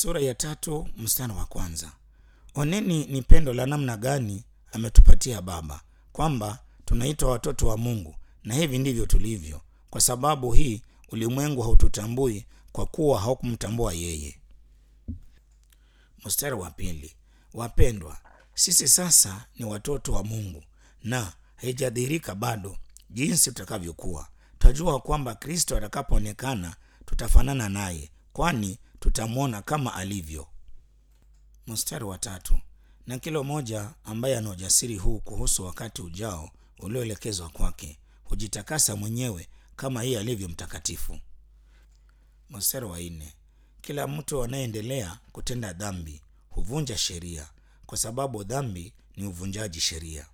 sura ya tatu mstari wa kwanza. Oneni ni pendo la namna gani ametupatia Baba, kwamba tunaitwa watoto wa Mungu, na hivi ndivyo tulivyo. Kwa sababu hii ulimwengu haututambui kwa kuwa haukumtambua yeye. Mstari wa pili. Wapendwa, sisi sasa ni watoto wa Mungu na haijadhihirika bado jinsi tutakavyokuwa. Twajua kwamba Kristo atakapoonekana tutafanana naye, kwani tutamwona kama alivyo. Mstari wa tatu. Na kila mmoja ambaye ana ujasiri huu kuhusu wakati ujao ulioelekezwa kwake hujitakasa mwenyewe kama yeye alivyo mtakatifu. Mstari wa nne. Kila mtu anayeendelea kutenda dhambi huvunja sheria, kwa sababu dhambi ni uvunjaji sheria.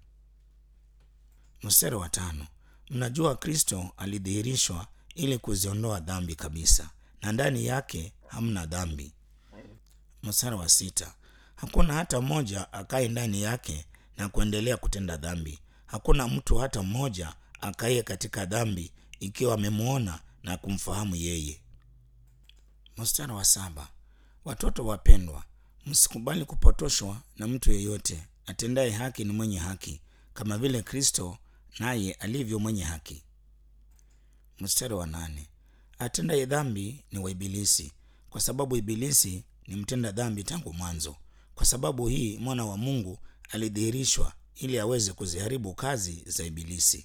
Mstari wa tano. Mnajua Kristo alidhihirishwa ili kuziondoa dhambi kabisa, na ndani yake hamna dhambi. Mstari wa sita. Hakuna hata mmoja akaye ndani yake na kuendelea kutenda dhambi. Hakuna mtu hata mmoja akaye katika dhambi, ikiwa amemwona na kumfahamu yeye. Mstari wa saba. Watoto wapendwa, msikubali kupotoshwa na mtu yeyote. Atendaye haki ni mwenye haki, kama vile Kristo naye alivyo mwenye haki. Mstari wa nane. Atendaye dhambi ni wa Ibilisi, kwa sababu Ibilisi ni mtenda dhambi tangu mwanzo. Kwa sababu hii mwana wa Mungu alidhihirishwa ili aweze kuziharibu kazi za Ibilisi.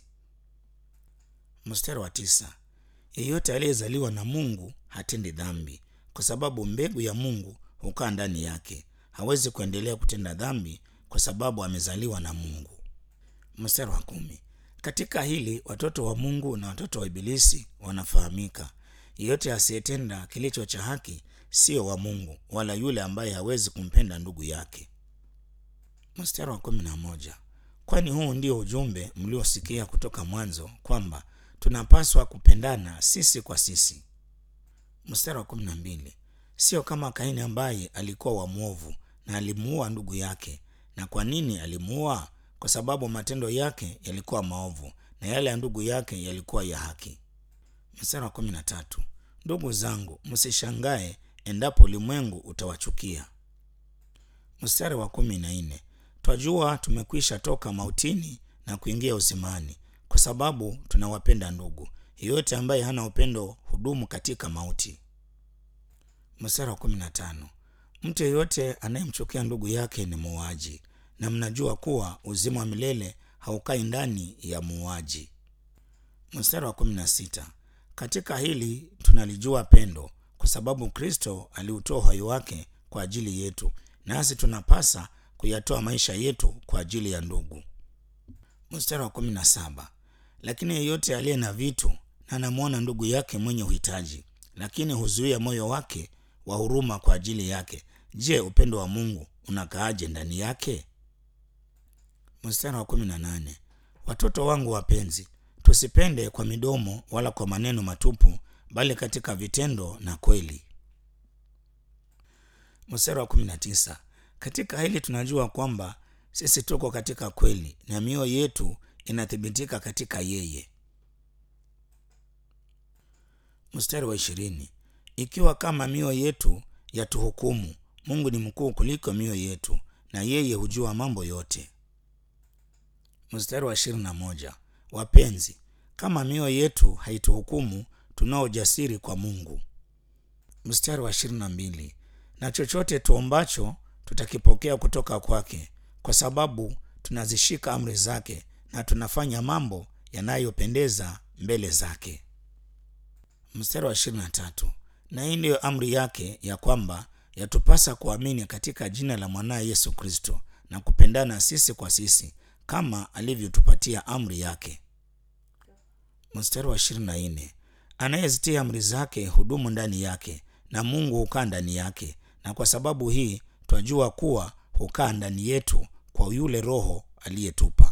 Mstari wa tisa. Yeyote aliyezaliwa na Mungu hatendi dhambi, kwa sababu mbegu ya Mungu hukaa ndani yake. Hawezi kuendelea kutenda dhambi kwa sababu amezaliwa na Mungu. Mstari wa kumi. Katika hili watoto wa Mungu na watoto wa Ibilisi wanafahamika. Yeyote asiyetenda kilicho cha haki sio wa Mungu, wala yule ambaye hawezi kumpenda ndugu yake. Mstari wa kumi na moja. Kwani huu ndio ujumbe mliosikia kutoka mwanzo, kwamba tunapaswa kupendana sisi kwa sisi. Mstari wa kumi na mbili. Sio kama Kaini ambaye alikuwa wa mwovu na alimuua ndugu yake. Na kwa nini alimuua? Kwa sababu matendo yake yalikuwa maovu na yale ya ndugu yake yalikuwa ya haki. Mstari wa kumi na tatu. Ndugu zangu, msishangae endapo ulimwengu utawachukia. Mstari wa kumi na nne. Twajua tumekwisha toka mautini na kuingia uzimani, kwa sababu tunawapenda ndugu. Yeyote ambaye hana upendo hudumu katika mauti. Mstari wa kumi na tano. Mtu yeyote anayemchukia ndugu yake ni muuaji, na mnajua kuwa uzima wa milele haukai ndani ya muuaji. Mstari wa kumi na sita. Katika hili tunalijua pendo, kwa sababu Kristo aliutoa uhai wake kwa ajili yetu, nasi tunapasa kuyatoa maisha yetu kwa ajili ya ndugu. Mstari wa kumi na saba. Lakini yeyote aliye na vitu na anamwona ndugu yake mwenye uhitaji, lakini huzuia moyo wake wa huruma kwa ajili yake, je, upendo wa Mungu unakaaje ndani yake? Mstari wa kumi na nane. Watoto wangu wapenzi, tusipende kwa midomo wala kwa maneno matupu, bali katika vitendo na kweli. Mstari wa kumi na tisa. Katika hili tunajua kwamba sisi tuko katika kweli na mioyo yetu inathibitika katika yeye. Mstari wa ishirini. Ikiwa kama mioyo yetu yatuhukumu, Mungu ni mkuu kuliko mioyo yetu, na yeye hujua mambo yote. Mstari wa ishirini na moja. Wapenzi, kama mioyo yetu haituhukumu, tunao ujasiri kwa Mungu. Mstari wa ishirini na mbili. Na chochote tuombacho tutakipokea kutoka kwake, kwa sababu tunazishika amri zake na tunafanya mambo yanayopendeza mbele zake. Mstari wa ishirini na tatu. Na hii ndiyo amri yake ya kwamba yatupasa kuamini katika jina la mwanaye Yesu Kristo na kupendana sisi kwa sisi kama alivyotupatia amri yake. Mstari wa ishirini na nne. Anayezitia amri zake hudumu ndani yake na Mungu hukaa ndani yake, na kwa sababu hii twajua kuwa hukaa ndani yetu kwa yule Roho aliyetupa.